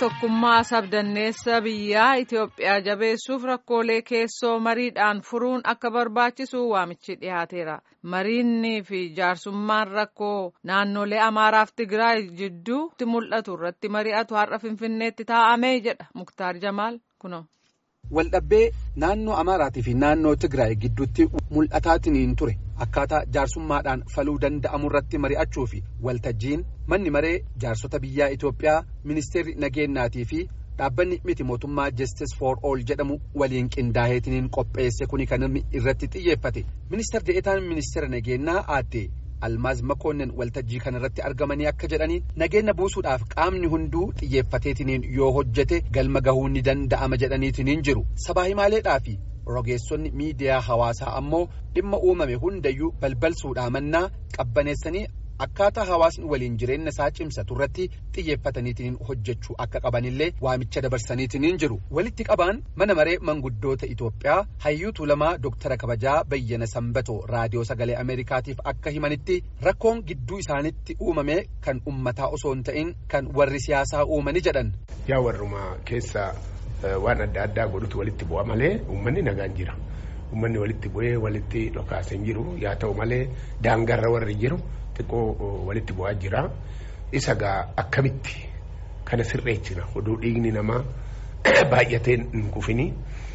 tokkummaa sabdanneessa biyyaa Itoophiyaa jabeessuuf rakkoolee keessoo mariidhaan furuun akka barbaachisu waamichi dhiyaateera. Mariinnii fi jaarsummaan rakkoo naannolee Amaaraaf Tigraay jidduutti mul'atu irratti mari'atu har'a Finfinneetti taa'amee jedha Muktaar Jamaal kuno. Waldhabbee naannoo Amaaraatii fi naannoo Tigraay gidduutti mul'ataatiin ture akkaataa jaarsummaadhaan faluu danda'amu irratti mari'achuu fi waltajjiin manni maree jaarsota biyyaa Itoophiyaa ministeerri nageenyaatii fi dhaabbanni miti mootummaa Justice for All jedhamu waliin qindaaheetiin qopheesse kuni kan inni irratti xiyyeeffate ministeer de'etaan ministeera nageenyaa aadde almaaz makoonnin waltajjii kanarratti argamanii akka jedhanii nageenya buusuudhaaf qaamni hunduu xiyyeeffateetiniin yoo hojjete galma gahuu ni danda'ama jedhaniitiniin jiru sabaa himaaleedhaa fi rogeessonni miidiyaa hawaasaa ammoo dhimma uumame hundayyuu balbalsuudhaa mannaa qabbaneessanii akkaataa hawaasni waliin jireenya isaa cimsatu irratti xiyyeeffataniitiin hojjechuu akka qabanillee waamicha dabarsaniitiin jiru walitti qabaan mana maree manguddoota Itoophiyaa hayyuu tuulamaa Dooktara kabajaa bayyana sanbatoo raadiyoo sagalee Ameerikaatiif akka himanitti rakkoon gidduu isaanitti uumame kan ummataa osoo hin ta'in kan warri siyaasaa uumani jedhan. Yaa warrumaa keessa waan adda addaa godhutu walitti bu'a malee uummanni nagaan jira. Uummanni walitti bu'ee walitti dhokaasee jiru yaa ta'u malee daangarra warri jiru. xiqqoo walitti bu'aa jira isa gaa akkamitti kana sirreechina oduu dhiigni namaa baay'atee hin kufini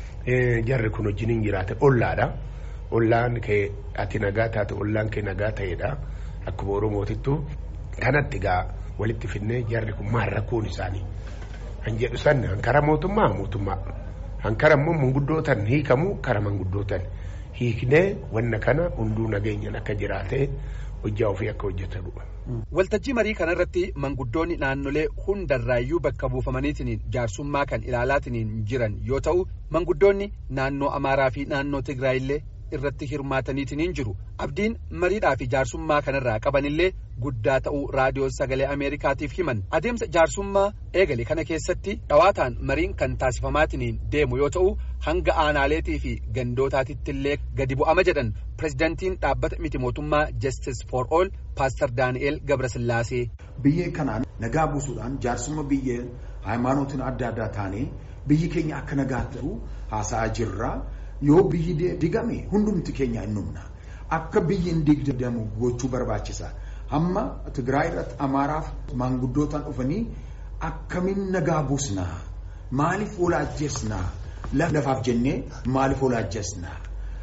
jarri kun wajjin jiraate ollaadha ollaan kee ati nagaa taate ollaan kee nagaa ta'edha akkuma oromootittu kanatti gaa walitti finnee jarri kun maal rakkoon isaanii kan jedhu san hankara mootummaa mootummaa hankara immoo manguddootan hiikamu kara manguddootan hiiknee wanna kana hunduu nageenyan akka jiraate hojjaa ofii akka hojjetanudha. Waltajjii marii kanarratti manguddoonni naannolee hundarraayyuu bakka buufamaniitiin jaarsummaa kan ilaalaatiin jiran yoo ta'u manguddoonni naannoo Amaaraa fi naannoo Tigraayillee irratti hirmaataniitiin jiru. Abdiin mariidhaa fi jaarsummaa kanarraa qabanillee guddaa ta'uu raadiyoo sagalee Ameerikaatiif himan. Adeemsa jaarsummaa eegale kana keessatti dhawaataan mariin kan taasifamaatiin deemu yoo ta'u hanga aanaaleetii fi gandootaatittillee gadi bu'ama jedhan pirezidantiin dhaabbata miti mootummaa Justice for All Paaster Daani'eel Gabrasillaasee. Biyya kanaan nagaa buusuudhaan jaarsumma biyya haaymaanotiin adda addaa taanee biyyi keenya akka nagaa ta'u haasa'aa jirra. Yoo biyyi digame hundumti keenya hin dhumna. Akka biyyi hin digdamu gochuu barbaachisa. Hamma Tigraay irratti Amaaraaf maanguddootaan dhufanii akkamiin nagaa buusnaa? Maaliif wal ajjeesnaa? Lafaaf jennee maaliif wal ajjeesnaa?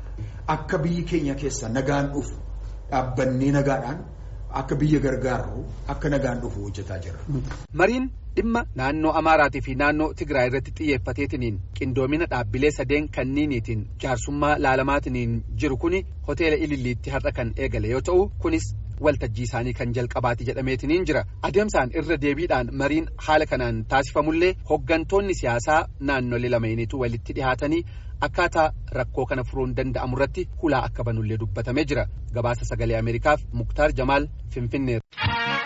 Akka biyyi keenya keessa nagaan dhufu dhaabbannee nagaadhaan akka biyya gargaarru akka nagaan dhufu hojjetaa jira. Mariin dhimma naannoo Amaaraatii fi naannoo Tigraay irratti xiyyeeffateetiniin qindoomina dhaabbilee sadeen kanniiniitiin jaarsummaa laalamaatiin jiru kuni hoteela Ililliitti har'a kan eegale yoo ta'u kunis waltajjii isaanii kan jalqabaati jedhameetiniin jira adeemsaan irra deebiidhaan mariin haala kanaan taasifamullee hoggantoonni siyaasaa naannolee lameeniitu walitti dhihaatanii akkaataa rakkoo kana furuun danda'amu irratti hulaa akka banullee dubbatamee jira gabaasa sagalee ameerikaaf muktaar jamaal finfinneer.